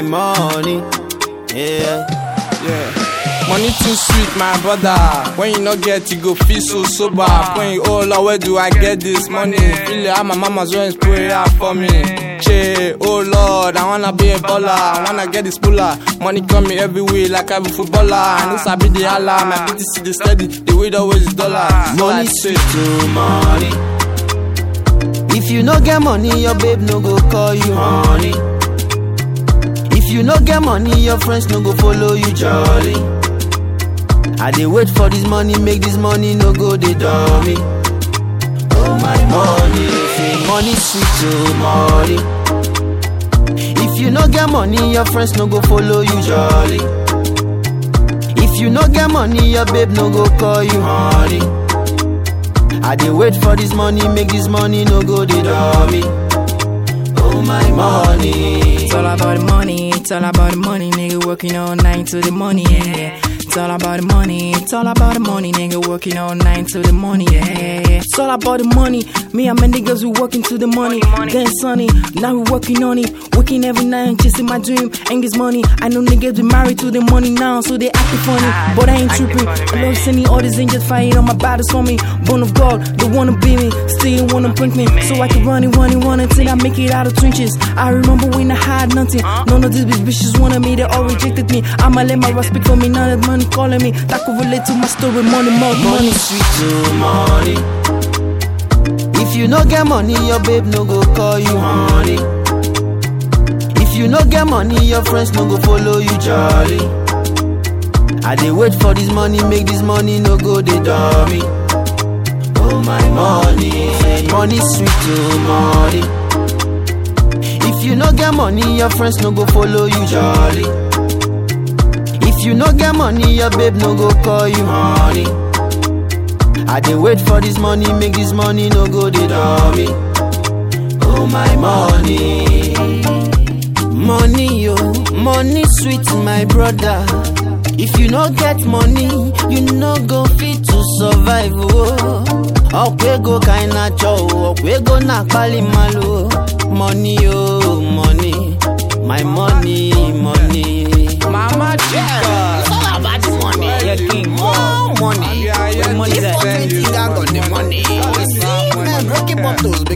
my money. Yeah. Yeah. Money too sweet, my brother. When you not get, you go feel so sober. When you oh Lord, where do I get this money? Feel it how my mama's always pray out for me. Che, oh Lord, I wanna be a baller. I wanna get this puller. Money coming every way like I'm a footballer. I know Sabi the Allah, my BTC the steady. The way always is dollar. So I Money say, sweet to money. If you no get money, your babe no go call you honey. If you no get money, your friends no go follow you jolly. I dey wait for this money, make this money no go dey dummy. Oh my money, say money sweet to money. If you no get money, your friends no go follow you jolly. If you no get money, your babe no go call you honey. I dey wait for this money, make this money no go dey dummy. Oh my money. It's all about the money, it's all about the money, nigga working all night to the money, yeah. It's all about the money, it's all about the money, nigga working all night to the money, yeah, yeah, yeah. It's all about the money. Me and my niggas, we working to the money. Then sunny, now we working on it. Working every night, chasing my dream. Ain't this money? I know niggas be married to the money now, so they acting funny. But I ain't tripping. I love sending all these angels fighting on my battles for me. Born of God, they wanna be me. Still wanna prank me. So I can run it, run it, run until I make it out of trenches. I remember when I had nothing. None of these bitch bitches wanted me, they all rejected me. I'ma let my rap speak for me, none of the money calling me. That could relate to my story, money, more Money money. sweet to money. If you no get money, your babe no go call you honey. If you no get money, your friends no go follow you jolly. I dey wait for this money, make this money no go dey dummy. Oh my money, money sweet to money. If you no get money, your friends no go follow you jolly. If you no get money, your babe no go call you honey. I dey wait for this money, make this money no go dey dummy. Oh my money, money yo, money sweet my brother. If you no get money, you no go fit to survive oh. Okwego kaina cho, okwego na pali malo. Money yo, money, my money, money. Mama Chica. all about the money. Yeah, king. More money. Yeah, yeah, money yeah. that. Spend it. got the money. All this See, money. man, broken bottles